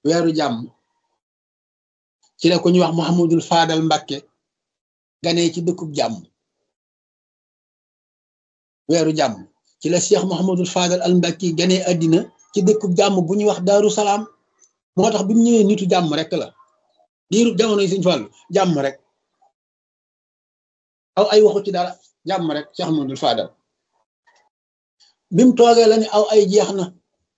weeru jàmm ci la ko ñuy wax Muhammadul Faadal Mbakke ganee ci dëkkub jàmm weeru jàmm ci la Cheikh Muhammadul Faadal al Mbakke ganee àddina ci dëkkub jàmm bu ñuy wax Daaru Salaam moo tax bi mu ñëwee nitu jàmm rek la diiru jamono yi Sëñ Fallu jàmm rek aw ay waxu ci dara jàmm rek Cheikh Muhammadul Faadal bi mu toogee la ni aw ay jeex na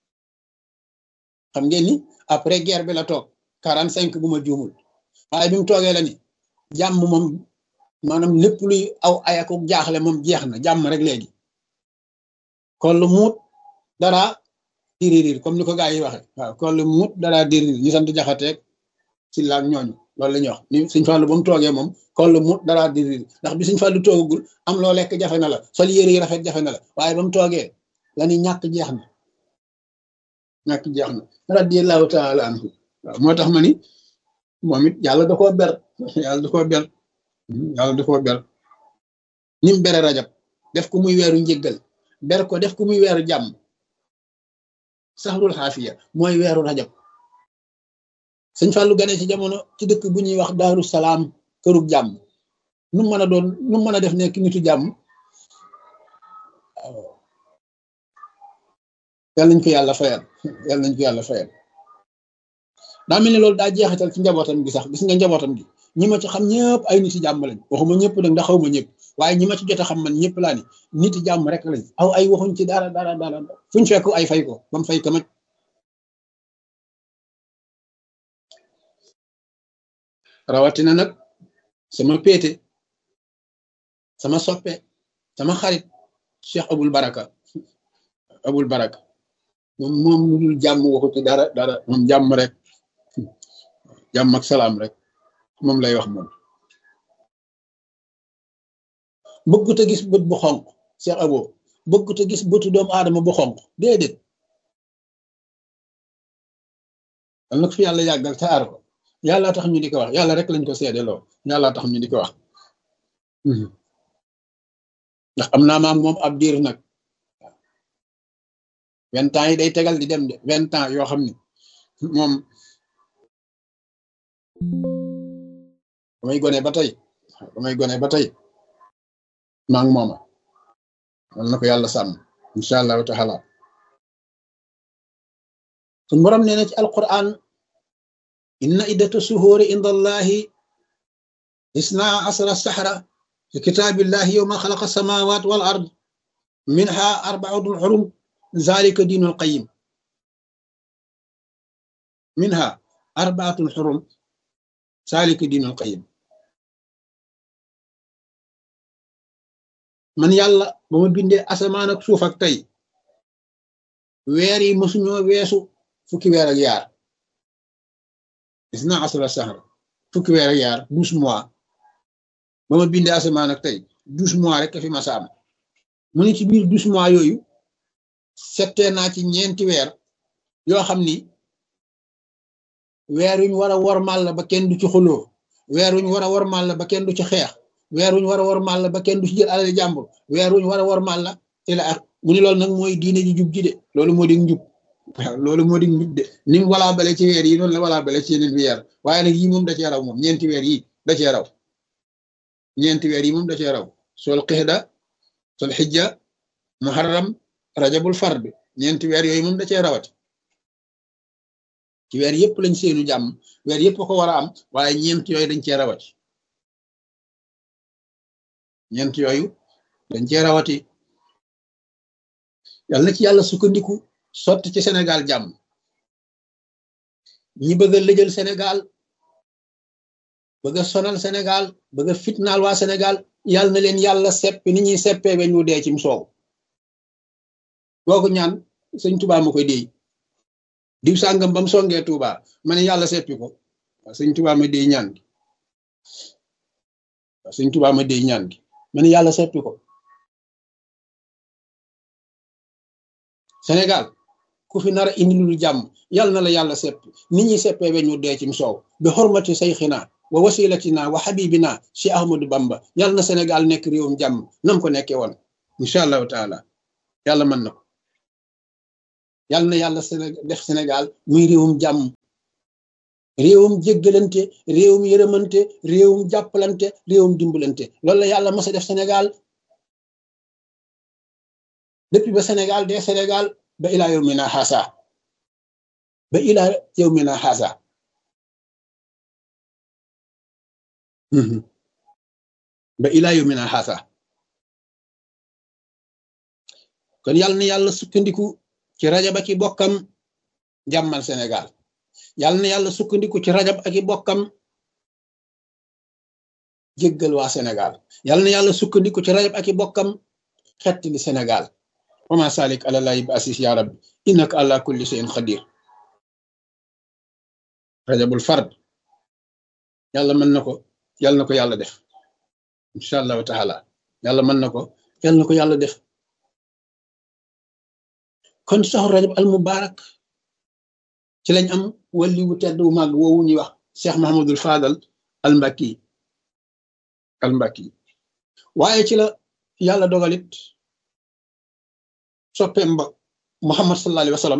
xam ngeen ni après guerre bi la toog quarante cinq bu ma juumul waaye bi mu toogee la ni jàmm moom maanaam lépp luy aw ay ak jaaxle moom jeex na jàmm rek léegi kon lu muut dara diririr comme ni ko gaa yi waxe waaw kon lu muut dara diririr ñu sant jaxateeg ci laag ñooñu loolu la ñuy wax ni Sëñ Fallu ba mu toogee moom kon lu muut dara diririr ndax bi Sëñ Fallu toogagul am loo lekk jafe na la sol yére yi rafet jafe na la waaye ba mu toogee la ni ñàkk jeex na ñàkk jeex na radiyallahu taala anhu waaw moo tax ma ni moom it yàlla da koo ber yàlla da koo ber yàlla da koo ber ni mu bere rajab def ko muy weeru njëggal ber ko def ko muy weeru jàmm saxrul xaafiya mooy weeru rajab sëñ Fallu gane ci jamono ci dëkk bu ñuy wax daaru salaam kërug jàmm nu mën a doon nu mën a def nekk nitu jàmm yàlla nañ ko yàlla fayal yàlla nañ ko yàlla fayal daa mel ni loolu daa jeexital ci njabootam gi sax gis nga njabootam gi ñi ma ci xam ñëpp ay nit yi jàmm lañ waxuma ñëpp nag ndax xaw ma ñëpp waaye ñi ma ci jot a xam man ñëpp laa ni nit yi jàmm rek lañ aw ay waxuñ ci dara dara dara fuñ fekk ay fay ko ba mu fay kamaj rawatina nag sama péete sama soppe sama xarit Cheikh Abul Baraka Abul Baraka moom moom lu dul jàmm waxu ci dara dara moom jàmm rek jàmm ak salaam rek moom lay wax moom bëggut a gis bët bu xonq Cheikh Abo bëggut a gis bëtu doomu aadama bu xonq déedéet al nag fi yàlla yàggal te aar ko yàlla tax ñu di ko wax yàlla rek lañ ko seedeloo yàlla tax ñu di ko wax ndax am naa maam moom ab diir nag vingt ans yi day tegal di dem de vingt ans yoo xam ni moom damay gone ba tey damay gone ba tey maa ngi mooma wal na ko yàlla sàmm incha allahu taala suñ borom nee na ci alquran inna iddata suhuuri inda allahi isna asara sahra fi kitaabillahi yowma xalaqa samawat wal ard minha arbaatun xurum zalika diinul qayim minha arbaatun xurum zalika diinul qayim man yàlla ba ma bindee asamaan ak suuf ak tey weer yi mësuñoo weesu fukki weer ak yaar isna asra sahra fukki weer ak yaar douze mois ba ma bindee asamaan ak tey douze mois rek fi ma saam mu ne ci biir douze mois yooyu settee naa ci ñeenti weer yoo xam ni weer wuñ war a wormal la ba kenn du ci xuloo weer wuñ war a wormal la ba kenn du ci xeex weer wuñ war a wormal la ba kenn du ci jël alal jàmbur weer wuñ war a wormal la te la ak mu ne loolu nag mooy diine ji jub ji de loolu moo di njub waaw loolu moo di njub de ni mu walaa bale ci weer yi noonu la walaa bale ci yeneen weer waaye nag yii moom da cee raw moom ñeenti weer yi da cee raw ñeenti weer yi moom da cee raw sol xixda sol xijja muharram rajabul fard ñeenti weer yooyu moom da cee rawati ci weer yëpp lañ seenu jàmm weer yëpp ko war a am waaye ñeent yooyu dañ cee rawati ñeent yooyu dañ cee rawati yàlla na ci yàlla sukkandiku sotti ci Sénégal jàmm ñi bëgg a lëjal Sénégal bëgg a sonal Sénégal bëgg a fitnaal waa Sénégal yàlla na leen yàlla seppi ni ñuy seppee weñ wu dee cim soow kooku ñaan sëñ Tuubaa ma koy déy diw sàngam ba mu songee Tuubaa ma ne yàlla seppi ko waaw sëñ Tuubaa ma déy ñaan gi waaw sëñ Tuubaa ma déy ñaan gi ma ne yàlla seppi ko Sénégal ku fi nar a indi lu jàmm yàlla na la yàlla sepp nit ñi seppee weñ wu dee cim soow bi xormati sayxina wa wasilatina wa xabibina si Ahmadou Bamba yàlla na Sénégal nekk réewum jàmm nam ko nekkee woon incha allahu taala yàlla mën na ko yàlla na yàlla Sénégal def Sénégal muy réewum jàmm réewum jéggalante réewum yërëmante réewum jàppalante réewum dimbalante loolu la yàlla mas a def Sénégal depuis ba Sénégal de Sénégal ba ilaa yow mi naa xaasa ba ilaa yow mi naa xaasa ba ilaa yow mi naa xaasa kon yàlla na yàlla sukkandiku ci rajab ak i bokkam jàmmal Sénégal yàlla na yàlla sukkandiku ci rajab ak i bokkam jéggal waa Sénégal yàlla na yàlla sukkandiku ci rajab ak i bokkam xetti li Sénégal wama salik ala lahi bi asis ya rabbi innaka ala kulli shay'in qadir rajabul fard yàlla mën na ko yàlla na ko yàlla def incha allahu taala yàlla mën na ko yàlla na ko yàlla def kon saxu rajab al mubarak ci lañ am wali wu tedd wu màgg woowu ñuy wax cheikh mahamadul fadal al mbakki al mbakki waaye ci la yàlla dogalit soppeem ba muhammad sallallahu alayhi wa sallam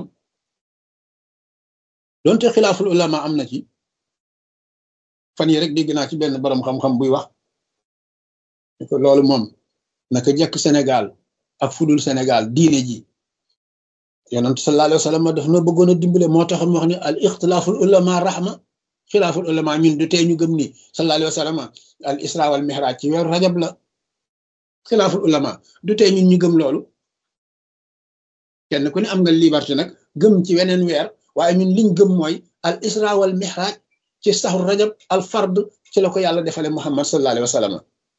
donte xilaaful ulama am na ci fan yi rek dégg naa ci benn borom xam-xam buy wax ko loolu moom naka jekk Sénégal ak fudul Sénégal diine ji yonent sallallahu alayhi wa sallam daf na bëggoon a dimbale moo tax mu wax ne al ixtilaaful ulama rahma xilaaful ulama ñun du tey ñu gëm ni sallallahu alayhi wa sallam al isra wal mihraj ci weeru rajab la xilaaful ulama du tey ñun ñu gëm loolu kenn ku ne am nga liberté nag gëm ci weneen weer waaye ñun liñ gëm mooy al isra wal mihraj ci saxu rajab al fard ci la ko yàlla defale muhammad sallallahu alayhi wa sallam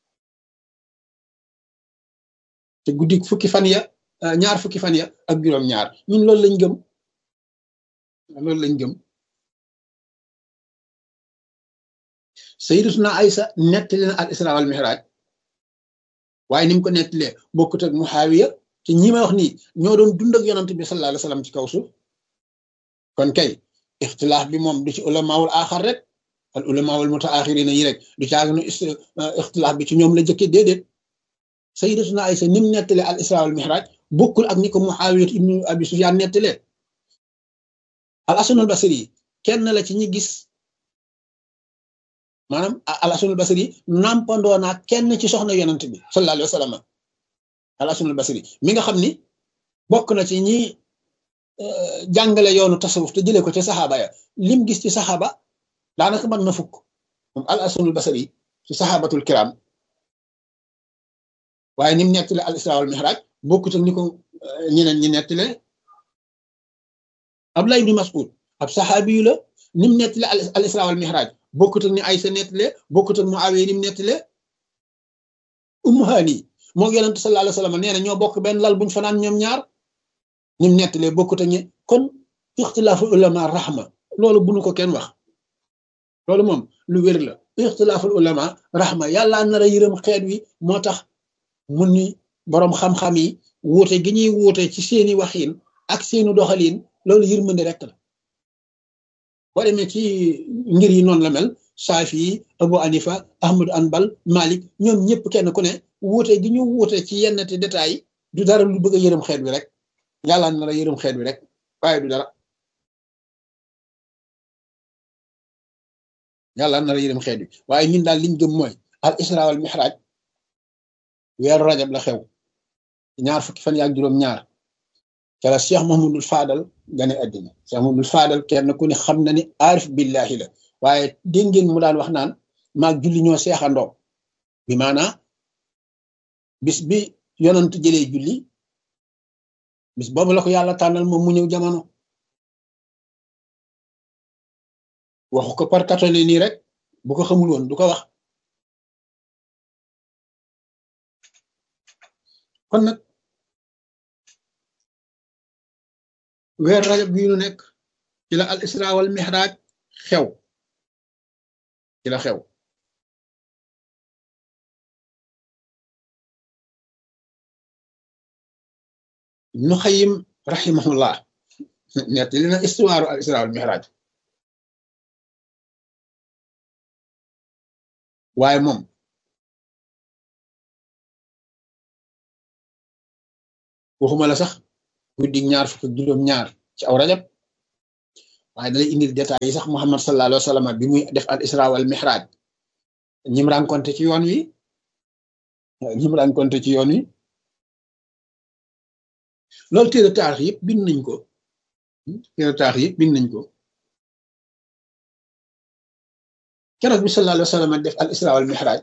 te guddi fukki fan ya ñaar fukki fan ya ak juróom ñaar ñun loolu lañ gëm loolu lañ gëm sayyidatuna Aysa nettali na al isra wal mihraj waaye ni mu ko nettalee bokkut ak muhaawiya te ñi may wax nii ñoo doon dund ak yonant bi sallallahu alayhi wa sallam ci kaw suuf kon kay ixtilaaf bi moom du ci ulamaawul aaxar rek al ulamaawul mutaaxirina yi rek du caaginu ixtilaaf bi ci ñoom la jëkke déedéet sayyidatuna Aysa ni mu nettalee al isra wal mihraj bokkul ak ni ko muhaawiya ibnu abi sufyaan nettalee al hasanul basri kenn la ci ñi gis maanaam al hasanul basri nampandoo naa kenn ci soxna yonant bi sallallahu alayhi wa sallam al hasanul basri mi nga xam ni bokk na ci ñi jàngale yoonu tasawuf te jëlee ko ci saxaaba ya lim gis ci saxaaba daanaka mën na fukk moom al hasanul basri ci saxaabatul kiram waaye ni mu nettale al isra wal mihraj bokkut ak ni ko ñeneen ñi nettale Abdullah ibn Mas'ud ab saxaabi yu la ni mu nettale al isra wal mihraj bokkut ak ni Aysa nettale bokkut ak Muawiya ni mu nettale Ummu Hani moo yonent sallallahu alayhi wa sallam nee na ñoo bokk benn lal buñ fanaan ñoom ñaar ni mu nettalee bokkut ak ñi kon ixtilaafu ulama rahma loolu bunu ko kenn wax loolu moom lu wér la ixtilaaful ulama rahma yàlla nar a yërëm xeet wi moo tax mun ni boroom xam-xam yi wuute gi ñuy wuute ci seeni waxiin ak seeni doxaliin loolu yërmande rek la boo demee ci ngir yi noonu la mel Saafi Abu Anifa Ahmadu Anbal Malik ñoom ñëpp kenn ku ne wuute gi ñu wuute ci yenn te détails yi du dara lu bëgg a yërëm xeet wi rek yàlla nar a yërëm xeet wi rek waaye du dara yàlla nar a yërëm xeet wi waaye ñun daal liñ gëm mooy al isra wal mihraj weeru rajab la xew ñaar fukki fan yaak juróom ñaar ca la Cheikh Mahmoudul Fadal gane àddina Cheikh Mahmoudul Fadal kenn ku ne xam na ni aarif billahi la waaye dégg ngeen mu daan wax naan maag julli ñoo seexandoo bi maanaa bis bi yonant jëlee julli bis boobu la ko yàlla tànnal moom mu ñëw jamono waxu ko par katone nii rek bu ko xamul woon du ko wax kon nag weer rajab bii nu nekk ci la al isra wal mihraj xew ci la xew ibnu xayim rahimahullah nett li na istuwaaru al isra wal mihraj waaye moom waxuma la sax guddi ñaar fukk ak juróom ñaar ci aw rajab waaye dalay indil détails yi sax Muhammad sallallahu alayhi wa sallam bi muy def al isra wal mihraj ñim rencontré ci yoon wi ñim rencontré ci yoon wi loolu téere taarix yëpp bind nañ ko téere taarix yëpp bind nañ ko keroog bi sallallahu alayhi wa sallam def al isra wal mihraj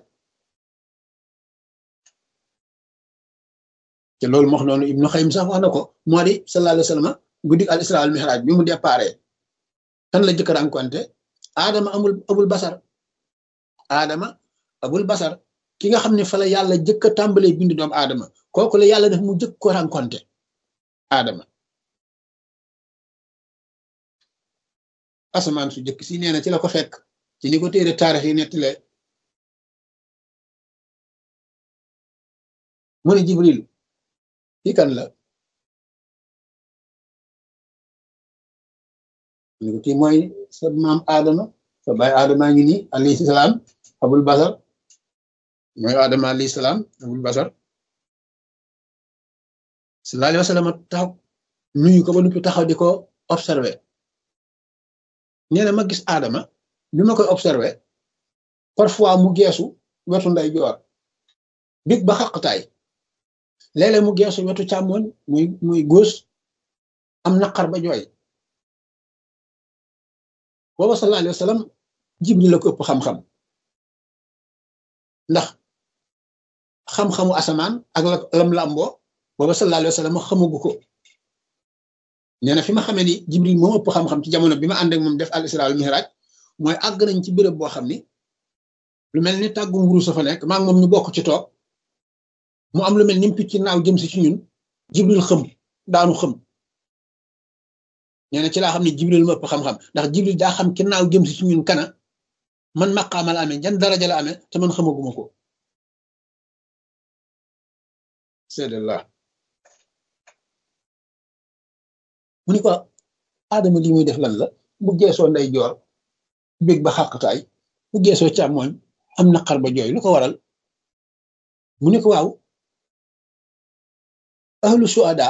te loolu moo xam noonu ibnu xaym sax wax na ko moo di sallallahu alayhi wa sallam guddi al isra wal mihraj bi mu déparé kan la jëkk rencontré aadama amul abul basar aadama abul basar ki nga xam ne fa la yàlla jëkk a tàmbalee bind doomu aadama kooku la yàlla def mu jëkk ko rencontré aadama asamaan su jëkk si nee na ci la ko fekk ci ni ko téere taarix yi nettile mu ne jibril kii kan la ñu ko kii mooy sa maam aadama sa baay aadama ngi nii alayhi salaam abul basar mooy aadama alayhi salaam abul basar sallallahu alayhi wa sallam taxaw nuyu ko ba nuppi taxaw di ko observé nee na ma gis aadama bi ma koy observé parfois mu geesu wetu nday joor big ba xaqtaay léeg-léeg mu geesu wetu càmmoñ muy muy góos am naqar ba jooy booba sallallahu alayhi wa sallam jibril la ko ëpp xam-xam ndax xam-xamu asamaan ak la lam làmboo booba sallallahu alayhi wa sallam xamagu ko nee na fi ma xamee ni jibril moom ëpp xam-xam ci jamono bi ma ànd ak moom def al isra al mihraj mooy àgg nañ ci béréb boo xam ni lu mel ni tàggum wurus fa nekk maa ngi moom ñu bokk ci toog mu am lu mel ni picc naaw jëm si ci ñun jibril xëm daanu xëm nee na ci laa xam ne jibril ma ëpp xam-xam ndax jibril daa xam ki naaw jëm si ci ñun kana man maqaama la amee jan daraja la amee te man xamaguma ko seedallah mu ni ko aadama li muy def lan la bu geesoo nday joor bég ba xàqtaay bu geesoo càmmooñ am naqar ba jooy lu ko waral mu ni ko waaw ahlu suhada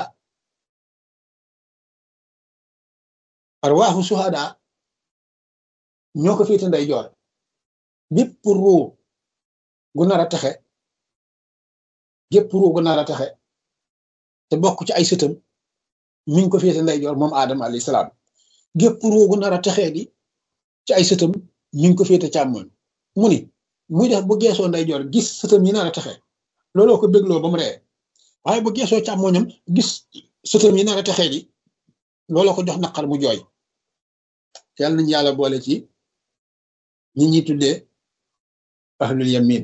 arwaaxu suhada ñoo ko féete nday joor bépp ruu gu nar a taxe gépp ruu gu nar a taxe te bokk ci ay sëtam mi ngi ko féete nday joor moom aadama alayhi salaam gépp ruu gu nar a taxee di ci ay sëtam mi ngi ko féete càmmoñ mu ni muy def bu geesoo nday joor gis sëtam yi nar a taxe looloo ko bégloo ba mu ree waaye bu geesoo càmmoñam gis sëtam yi nar a taxee di looloo ko jox naqar mu jooy yàlla nañu yàlla boole ci ñi ñi tuddee ahlul yamin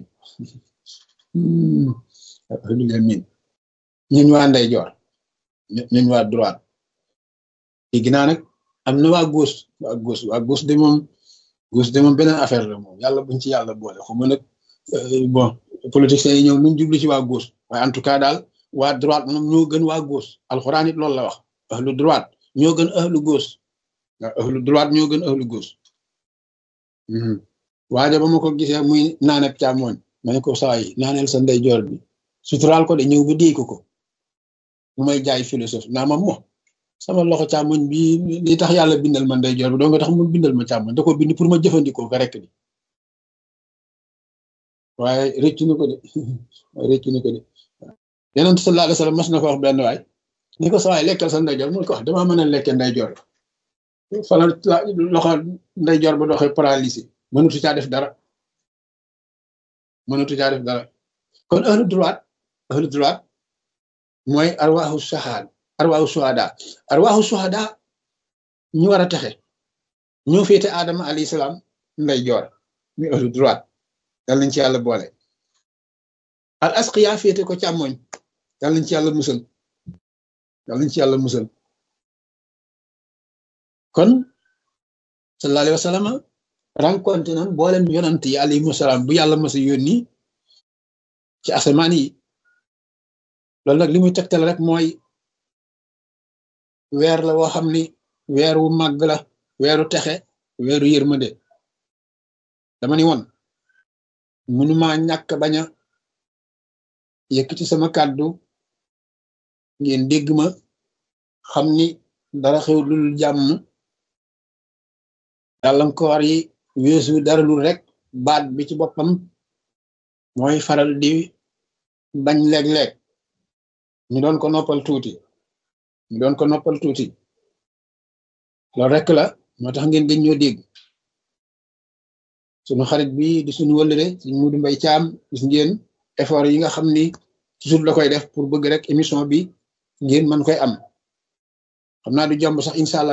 ahlul yamin ñun waa ndeyjoor ñun waa droite léegi naa nag am na waa gauche waa gauche waa gauche de moom gauche de moom beneen affaire la moom yàlla buñ ci yàlla boole xuma nag bon politiciens yi ñëw nuñ jublu ci waa gauche waaye en tout cas daal waa droite moom ñoo gën waa gauche alxuraan it loolu la wax ahlu droite ñoo gën ahlu gauche waaw ahlu droite ñoo gën ahlu gauche waaye ba ma ko gisee muy naaneb càmmooñ ma ne ko saa yi naaneel sa ndeyjoor bi suturaal ko de ñëw ba déy ko ko mu may jaay philosophe naa ma mo sama loxo càmmoñ bi li tax yàlla bindal ma ndeyjoor bi doo nga tax mu bindal ma càmmoñ da ko bind pour ma jëfandikoo ko rek di waaye rëccu na ko de rëccu na ko de yeneen sallallahu alayhi wasallam mas na ko wax benn waay ni ko sa waay lekkal sa ndeyjoor mu ko wax damaa mën a lekkee ndeyjoor fala loxo ndeyjoor ba doxee paralysé mënatu caa def dara mënatu caa def dara kon ahlu droite ahlu droite mooy arwaaxu sahaad arwaaxu suhada arwaaxu suhada ñu war a texe ñoo féete aadama alayhi salaam ndeyjoor muy ahlu droite yal nañ ci yàlla boole al asqiya féete ko càmmoñ yal nañ ci yàlla musal yal nañ ci yàlla musal kon sallallahu alayhi wa sallam rencontré nan boolem yonant yi alayhimu salaam bu yàlla masa yónni ci asamaan yi loolu nag li muy tegtal rek mooy weer la woo xam ni weer wu màgg la weeru texe weeru yërmande dama ni woon mënuma ñàkk bañ a yëkkati sama kàddu ngeen dégg ma xam ni dara xew lul jàmm gàllankoor yi weesu dara lu rek baat bi ci boppam mooy faral di bañ léeg-léeg ñu doon ko noppal tuuti ñu doon ko noppal tuuti loolu rek la moo tax ngeen gën ñoo dégg sunu xarit bi di suñu wëllëre suñ Mudu Mbay Caam gis ngeen effort yi nga xam ni toujours la koy def pour bëgg rek émission bi ngeen mën koy am xam naa du jomb sax incha allah